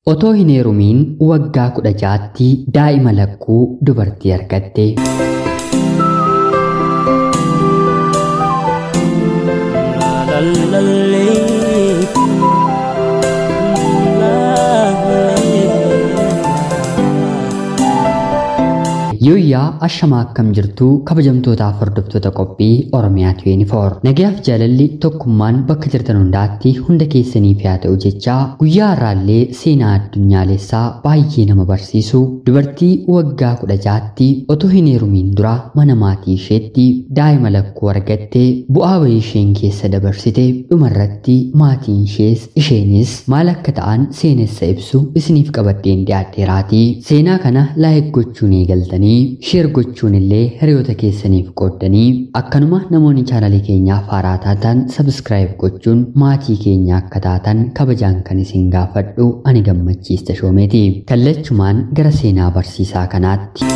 Otoo hin heerumiin waggaa kudha jaatti daa'ima lakkuu dubartii argatte. Yooyyaa ashamaa akkam jirtuu kabajamtootaaf hordoftoota qophii Oromiyaa 24 nagayaaf jaalalli tokkummaan bakka jirtan hundaatti hunda keessaniif yaa ta'u jechaa guyyaa har'aallee seenaa addunyaalessaa baay'ee nama barsiisu dubartii waggaa kudha jaatti otoo hin heerumiin dura mana maatii isheetti daa'ima lakkuu argatte bu'aa bahii isheen keessa dabarsite dhumarratti maatiin ishees isheenis maal akka ta'an seenessa ibsu isiniif qabadheen dhiyaadheeraati seenaa kana laayik gochuun eegaltanii sheer gochuun illee hiriyoota keessaniif qooddanii akkanuma namoonni chaanalii keenyaaf haaraa taatan sabskraayib gochuun maatii keenya akka taatan kabajaan kan isin gaafadhu ani gammachiista shoomeeti kallachumaan gara seenaa barsiisaa kanaatti.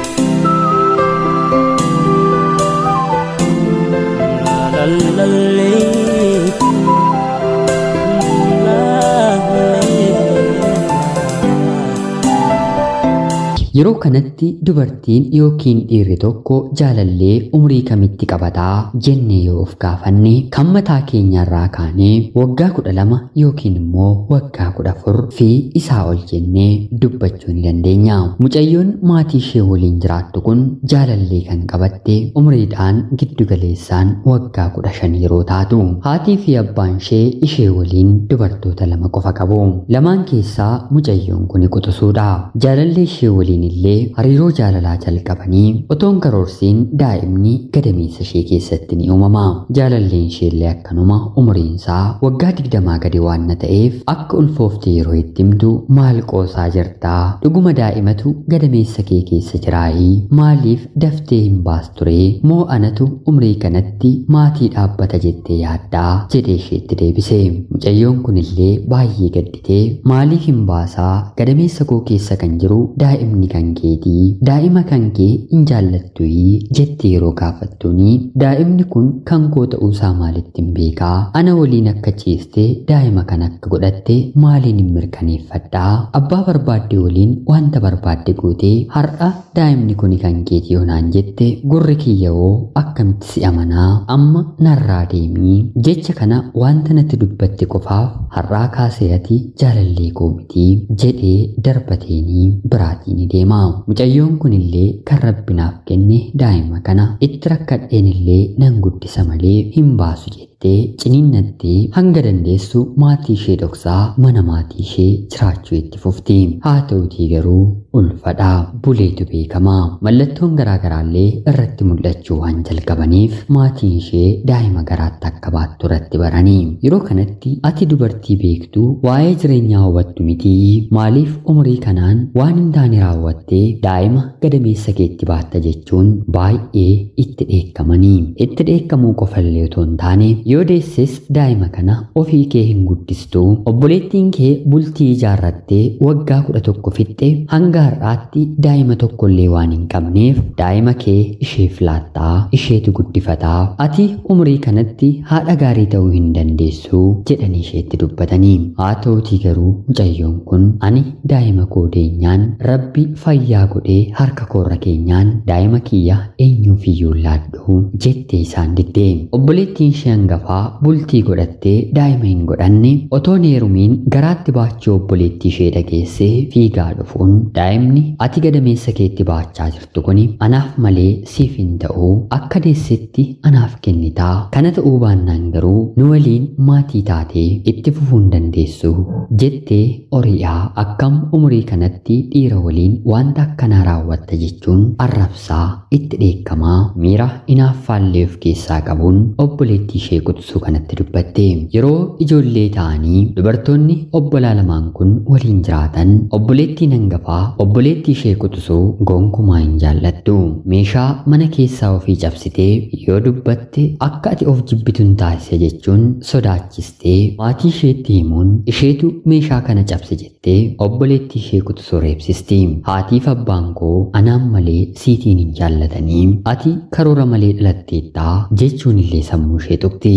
Yeroo kanatti dubartiin yookiin dhiirri tokko jaalallee umrii kamitti qabataa jennee yoo of gaafanne kan mataa keenyarraa kaanee waggaa kudha lama yookiin immoo waggaa kudha afur fi isaa ol jennee dubbachuu ni dandeenya. Mucayyoon maatii ishee waliin jiraattu kun jaalallee kan qabatte umriidhaan giddugaleessaan waggaa kudha shan yeroo taatu. Haatii fi abbaan ishee ishee waliin dubartoota lama qofa qabu. Lamaan keessaa mucayyoon kun quxisuudha. Jaalallee ishee waliin illee hariiroo jaalalaa jalqabanii otoon karoorsiin daa'imni gadameessa ishee keessatti ni uumama. Jaalalleen isheellee akkanuma umriinsaa waggaa digdamaa gadi waan na ta'eef akka ulfoofte yeroo itti himtu maal qoosaa jirtaa dhuguma daa'imatu gadameessa kee keessa jiraayii maaliif daftee hin baasture moo anatu umrii kanatti maatii dhaabbata jettee yaaddaa jedhee isheetti deebise. Mucayyoon kunillee baay'ee gadditee maaliif hin baasaa gadameessa koo keessa kan jiru daa'imni kan keetii daa'ima kan kee hin jaallattuyii jettee yeroo gaafattuuni daa'imni kun kan koo ta'uusaa maalitti hin beekaa ana waliin akka ciiste daa'ima kan akka godhatte maaliin hin mirkaneeffadhaa abbaa barbaadde waliin wanta barbaadde gootee har'a daa'imni kun kan keetii yoonaan jette gurri kiyyawoo akkamitti si amanaa amma narraa deemii jecha kana wanta natti dubbatte qofaaf har'aa kaasee ati jaalallee koo mitii jedhee darbateenii biraatii ni deema. Mucayyoon kunillee kan rabbinaaf kenne daa'ima kana itti rakkadheen illee nan guddisa malee hin baasu jettee ciniinnattee hanga dandeessu maatii ishee dhoksaa mana maatii ishee jiraachuu itti fufti. Haa ta'utii garuu ulfadhaa buleetu beekama. Mallattoon garaagaraallee irratti mul'achuu waan jalqabaniif maatiin ishee daa'ima garaatti akka baattu irratti baranii. Yeroo kanatti ati dubartii beektuu waa'ee jireenyaa hubattu mitii maaliif umurii kanaan waan hin taane raawwattee daa'ima gadameessa keetti baatta jechuun baay'ee itti dheekkamanii. Itti dheekkamuu qofallee otoo hin taane yoo deesses daa'ima kana ofii kee hin guddistuu obboleettiin kee bultii ijaarrattee waggaa kudha tokko fixxe hanga har'aatti daa'ima tokkollee waan hin qabneef daa'ima kee isheef laattaa isheetu guddifataa ati umurii kanatti haadha gaarii ta'uu hin dandeessu jedhanii isheetti dubbatanii haa ta'utii garuu mucayyoon kun ani daa'ima koo deenyaan rabbi fayyaa godhee harka koorra keenyaan daa'ima kiyya eenyuuf iyyuu laadhu jettee isaan diddee obboleettiin ishee hangafaa bultii godhattee daa'ima hin godhanne otoon heerumiin garaatti baachuu obboleettii ishee dhageessee fiigaa dhufuun daa'imni ati gadameessa keetti baachaa jirtu kuni anaaf malee siif hin ta'u akka deessetti anaaf kennitaa kana ta'uu baannaan garuu nu waliin maatii taatee itti fufuu hin dandeessu jettee ori'aa akkam umurii kanatti dhiira waliin wanta akkanaa raawwatta jechuun arrabsaa itti dheekkamaa miira inaaffaallee of keessaa qabuun obboleettii ishee quxisuu kanatti dubbatte yeroo ijoollee ta'anii dubartoonni obbolaa lamaan kun waliin jiraatan obboleettiin hangafaa obboleettii ishee quxisuu gonkumaa hin jaallattu meeshaa mana keessaa ofii cabsitee yoo dubbatte akka ati of jibbituun taasise jechuun sodaachistee maatii isheetti himuun isheetu meeshaa kana cabse jettee obboleettii ishee quxisuu reebsisti haatiif abbaan koo anaan malee siitiin hin jaallatanii ati karoora malee dhalatteettaa jechuun illee sammuu ishee tuqti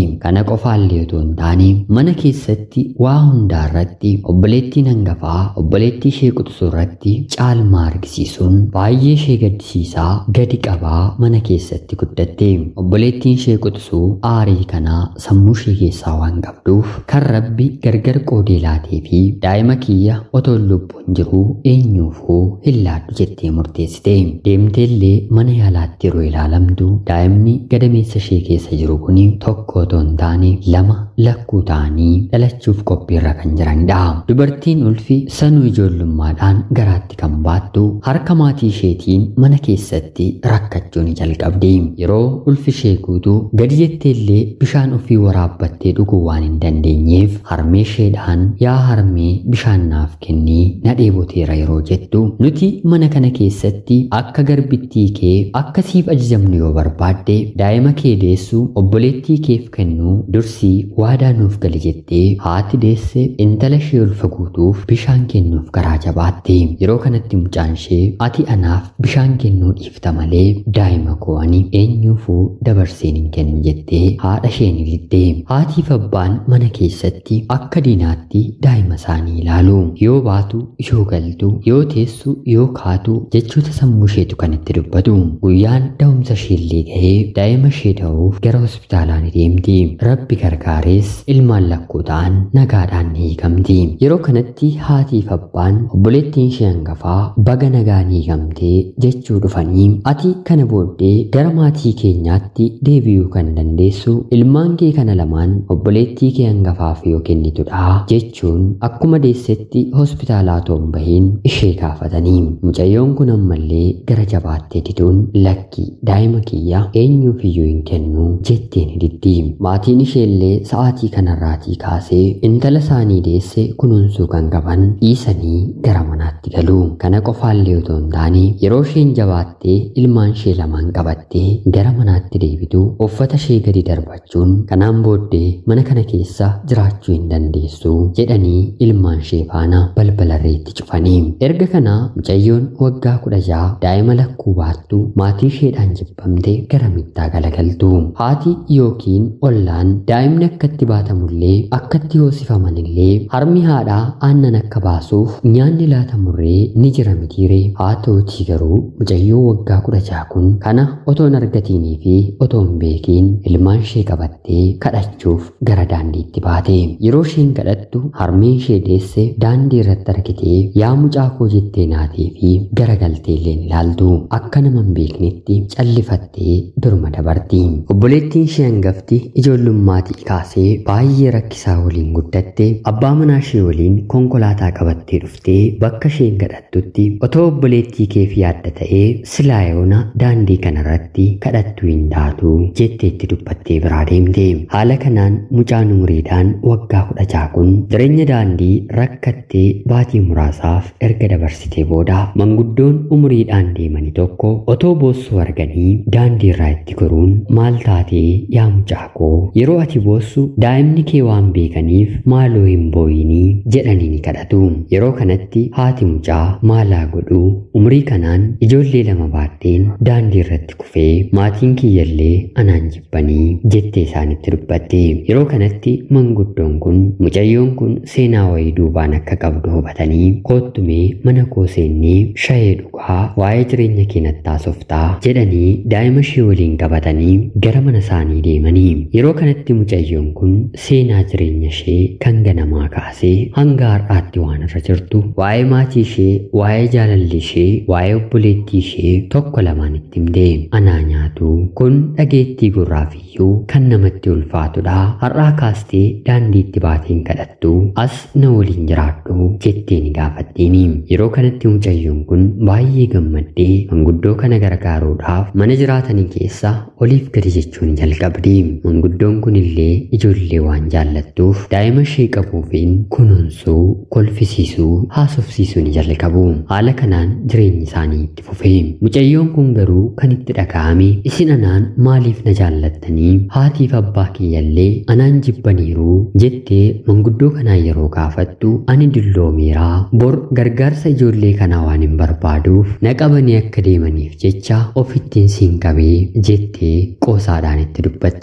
Kana qofaallee otoo hin taane mana keessatti waa hundaa irratti obboleettiin hangafaa obboleettii ishee quxisuu irratti caalmaa argisiisuun baay'ee ishee gaddisiisaa gadi qabaa mana keessatti guddatte. Obboleettiin ishee quxisuu aarii kanaa sammuu ishee keessaa waan qabduuf kan rabbi gargar qoodee laatee fi daa'ima kiyya otoo lubbuun jiru eenyuufuu hin laaddu jettee murteessite. Deemteellee mana yaalaatti yeroo ilaalamtu daa'imni gadameessa ishee keessa jiru kun tokko otoo hin taane lama lakkuu ta'anii dhalachuuf qophiirra kan jiranidha. Dubartiin ulfi sanuu ijoollummaadhaan garaatti kan baattu harka maatii isheetiin mana keessatti rakkachuu ni jalqabdi. Yeroo ulfi ishee guutuu gadi jetteellee bishaan ofii waraabbattee dhuguu waan hin dandeenyeef harmee isheedhaan yaa harmee bishaan naaf kennii na dheeboteera yeroo jettu nuti mana kana keessatti akka garbittii kee akka siif ajajamnu yoo barbaadde daa'ima kee deessu obboleettii keef kennuu dursii waadaa nuuf gali jettee haati deesse intala ishee ulfa guutuuf bishaan kennuuf garaa jabaatte yeroo kanatti mucaan ishee ati anaaf bishaan kennuu dhiifta malee daa'ima koo ani eenyuufuu dabarseen hin kennu jettee haadha isheen didde haatiif abbaan mana keessatti akka diinaatti daa'ima isaanii ilaalu yoo baatu yoo galtu yoo teessu yoo kaatu jechoota sammuu isheetu kan itti dubbatu guyyaan da'umsa isheellee gahee daa'ima ishee da'uuf gara hospitaalaa ni deemti rabbi gargaarees ilmaan lakkuu ta'an nagaadhaan ni hiikamti yeroo kanatti haatiif abbaan obboleettiin ishee hangafaa baga nagaa ni hiikamtee jechuu dhufanii ati kana booddee gara maatii keenyaatti deebi'uu kan dandeessu ilmaan kee kana lamaan obboleettii kee hangafaaf yoo kennitudha jechuun akkuma deessetti hospitaalaa toon bahiin ishee gaafatanii mucayyoon kun ammallee gara jabaattee diduun lakki daa'ima kiyya eenyuuf iyyuu hin kennu jettee ni diddi maatiin isheellee sa'aatii kanarraatii kaasee intala isaanii deesse kunuunsuu kan qaban dhiisanii gara manaatti galu kana qofaallee otoo hin taane yeroo isheen jabaattee ilmaan ishee lamaan qabattee gara manaatti deebitu uffata ishee gadi darbachuun kanaan booddee mana kana keessa jiraachuu hin dandeessu jedhanii ilmaan ishee faana balbalarreetti cufanii erga kana mucayyoon waggaa kudha ja'a daa'ima lakkuu baattu maatii isheedhaan jibbamte gara mittaa galagaltu haati yookiin ollaan daa'imni akkatti baatamullee akkatti hoosifamanillee harmi haadhaa aannan akka baasuuf nyaanni laatamurree ni jira mitiire haa ta'utii garuu mucayyoo waggaa kudha ja'a kun kana otoo hin argatiinii fi otoo hin beekiin ilmaan ishee qabattee kadhachuuf gara daandiitti baate yeroo isheen kadhattu harmeen ishee deesse daandii irratti argitee yaa mucaa koo jettee naatee fi garagaltee illee ilaaltu akka nama hin beeknetti callifattee durma dabarti obboleettiin ishee hangafti ijoollummaatii kaasee baay'ee rakkisaa waliin guddatte abbaa manaa ishee waliin konkolaataa qabattee dhuftee bakka isheen kadhattutti otoo obboleettii keef yaadda ta'ee silaa yoona daandii kanarratti kadhattuu hin taatu jetteetti dubbattee biraa deemte haala kanaan mucaan umuriidhaan waggaa kudha ja'a kun jireenya daandii rakkattee baatii muraasaaf erga dabarsitee booda manguddoon umuriidhaan deemani tokko otoo boossuu arganii daandii irraa itti goruun maal taatee yaa mucaa koo yeroo ati boossu daa'imni kee waan beekaniif maaloo hin booyinii jedhanii ni kadhatu yeroo kanatti haati mucaa maalaa godhuu umrii kanaan ijoollee lama baatteen daandii irratti kufee maatiin kiyyallee anaan jibbanii jettee isaanitti dubbatte yeroo kanatti manguddoon kun mucayyoon kun seenaa wayii duubaan akka qabdu hubatanii koottumee mana koo seennee shayee dhugaa waa'ee jireenya keenyatti haasoftaa jedhanii daa'ima ishee waliin qabatanii gara mana isaanii deemanii yeroo kanatti mucayyoon kun seenaa jireenya ishee kan ganamaa kaasee hanga har'aatti waan irra jirtu waa'ee maatii ishee waa'ee jaalalli ishee waa'ee obboleettii ishee tokko lamaan itti himte anaa nyaatu kun dhageettii gurraafiyyuu kan namatti ulfaatudha har'aa kaastee daandiitti baateen kadhattu as na waliin jiraadhu jettee ni gaafatteeni yeroo kanatti mucayyoon kun baay'ee gammaddee manguddoo kana gargaaruudhaaf mana jiraatanii keessa oliif gadi jechuun jalqabdi manguddoon kun illee ijoollee waan jaallattuuf daa'ima ishee qabuufiin kunuunsuu kolfisiisuu haasofsiisuu ni jalqabu haala kanaan jireenyi isaanii itti fufe mucayyoon kun garuu kan itti dhaga'ame isin anaan maaliif na jaallattanii haatiif abbaa kiyyallee anaan jibbaniiru jettee manguddoo kanaa yeroo gaafattu ani dulloomeeraa bor gargaarsa ijoollee kanaa waan hin barbaaduuf na qabanii akka deemaniif jecha ofittiin siin qabee jettee qoosaadhaan itti dubbatti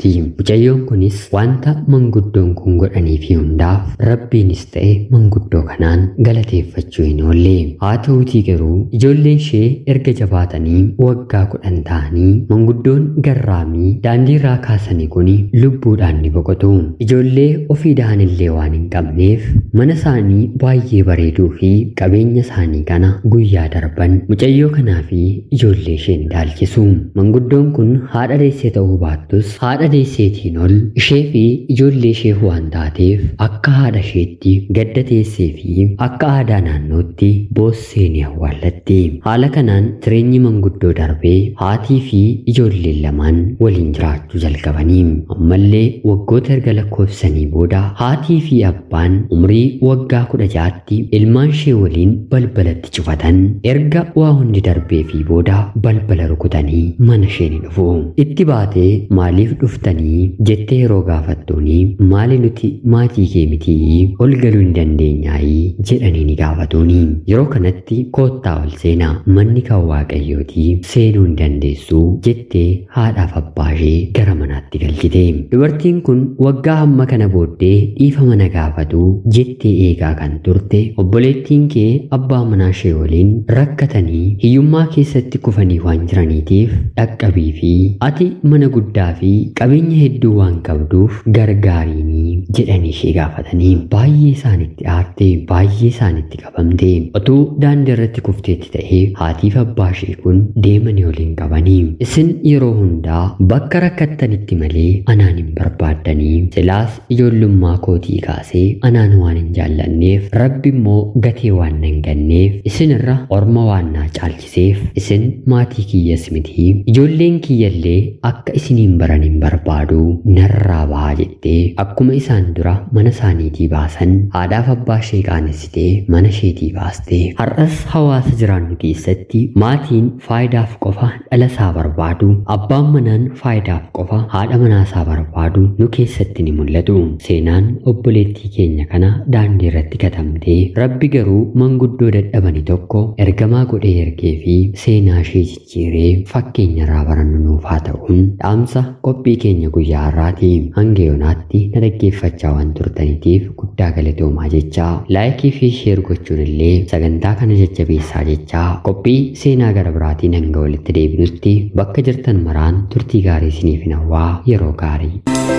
mucayyoon kunis wanta manguddoon kun godhaniif hundaaf rabbiinis ta'e manguddoo kanaan galateeffachuu hin oolle haa ta'uutii garuu ijoolleen ishee erga jabaatanii waggaa kudhan ta'anii manguddoon garraamii daandii irraa kaasanii kun lubbuudhaan ni boqotu ijoollee ofii da'anillee waan hin qabneef mana isaanii baay'ee bareeduu fi qabeenya isaanii kana guyyaa darban mucayyoo kanaa fi ijoollee ishee ni dhaalchisu manguddoon kun haadha deessee ta'uu baattus haadha deesseetiin ol ishee fi ijoollee ishee waan taateef akka haadha isheetti gadda teessee fi akka aadaa naannootti boossee ni awwaallatti haala kanaan jireenyi manguddoo darbee haatii fi ijoolleen lamaan waliin jiraachuu jalqabanii ammallee waggoota erga lakkoofsanii booda haatii fi abbaan umrii waggaa kudha ja'aatti ilmaan ishee waliin balbalatti cufatan erga waa hundi darbee fi booda balbala rukutanii mana ishee ni dhufu itti baatee maaliif dhuftanii jettee yeroo gaafattuuni maali nuti maatii kee mitii ol galuu hin dandeenyaayii jedhanii ni gaafatuuni yeroo kanatti koottaa ol seenaa manni kan waaqayyooti seenuu hin dandeessu jettee haadhaaf abbaa ishee gara manaatti galchite dubartiin kun waggaa hamma kana booddee dhiifama na gaafatu jettee eegaa kan turte obboleettiin kee abbaa manaa ishee waliin rakkatanii hiyyummaa keessatti kufanii waan jiraniitiif dhaqqabii fi ati mana guddaa fi qabeenya hedduu waan qabduuf gargaariinii jedhanii ishee gaafatanii baay'ee isaanitti aarte baay'ee isaanitti qabamte otuu daandii irratti kufteetti ta'ee haatiif abbaa ishee kun deemanii waliin qabanii isin yeroo hundaa bakka rakkattanitti malee anaan hin barbaaddanii silaas ijoollummaa kootii kaasee anaan waan hin jaallanneef rabbi immoo gatee waan nan ganneef isin irra orma waan naa caalchiseef isin maatii kiyyas miti ijoolleen kiyyallee akka isiniin baran hin barbaadu narraa bahaa jettee akkuma isaan dura mana isaaniitii baasan haadhaaf abbaa ishee qaanessitee mana isheetii baaste har'as hawaasa jiraannu keessatti maatiin faayidaaf qofa dhala isaa barbaadu abbaan manaan faayidaaf qofa haadha manaa isaa barbaadu nu keessatti ni mul'atu seenaan obboleettii keenya kana daandii irratti katamtee rabbi garuu manguddoo dadhabani tokko ergamaa godhee ergee fi seenaa ishee jijjiiree fakkeenya irraa barannu nuuf haa ta'uun dhaamsa qophii keenya guyyaa har'aati hanga yoonaatti na dhaggeeffachaa waan turtaniitiif guddaa galatoomaa jechaa laayikii fi sheer gochuun illee sagantaa kana jajjabeessaa jechaa qophii seenaa gara biraatiin hanga walitti deebinutti bakka jirtan maraan turtii gaarii isiniif hawwaa yeroo gaarii.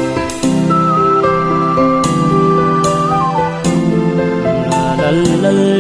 la la la